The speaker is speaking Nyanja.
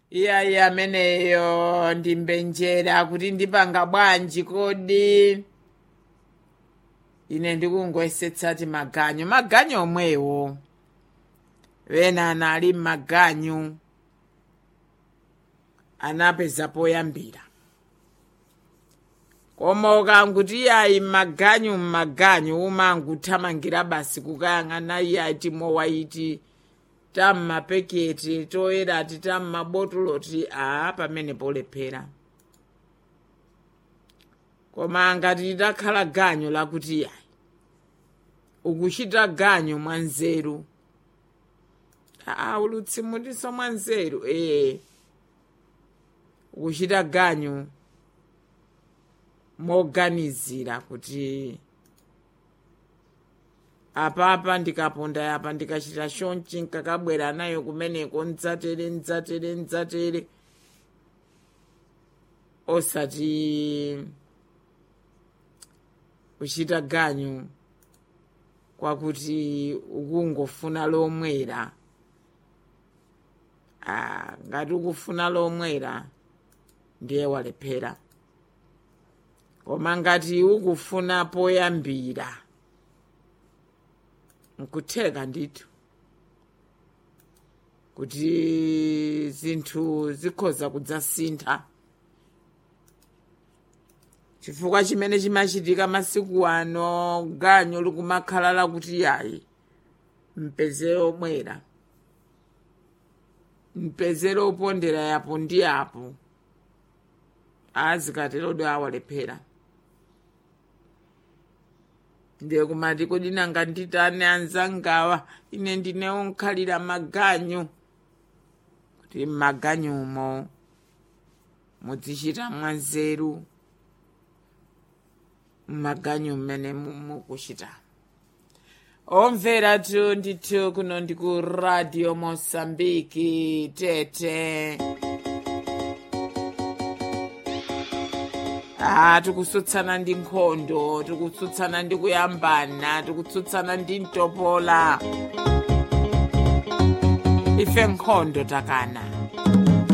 iyayi ameneyo ndimbenjera kuti ndipanga bwanji kodi ine ndikungoyesetsa ti maganyu maganyu omwewo wena anali m'maganyu anapeza poyambira koma ukanguti iyayi m'maganyu m'maganyu umanguthamangira basi kukayang'ana iyayi timowaiti tammapeketi toyerati tammabotoloti a pamene polephera koma ngati litakhala ganyu lakuti iyayi ukuchita ganyu mwanzeru aa ulutsimuliso mwanzeru ee ukuchita ganyu moganizira kuti apapa ndikaponda apa ndikachita chonchi nkakabwera nayo kumeneko ndzatere ndzatere ndzatere osati kuchita ganyu kwakuti ukungofuna lomwera ah, ngati ukufuna lomwera ndiye walephera koma ngati ukufuna poyambira nkutheka ndithu kuti zinthu zikhoza kudzasintha chifukwa chimene chimachitika masiku ano ganyu likumakhala lakuti yayi mpezere omwera mpezere opondera yapo ndi apo azikaterodo awalephera ndiye kumati kodi nanga nditane anzangawa ine ndinewo nkhalira maganyu kuti m'maganyumo mudzichita mwanzeru m'maganyu mmene mukuchita omvera tu ndithu kuno ndi ku radio mosambiki tete ah tikutsutsana ndi nkhondo tikutsutsana ndi kuyambana tikutsutsana ndi mtopola ife nkhondo takana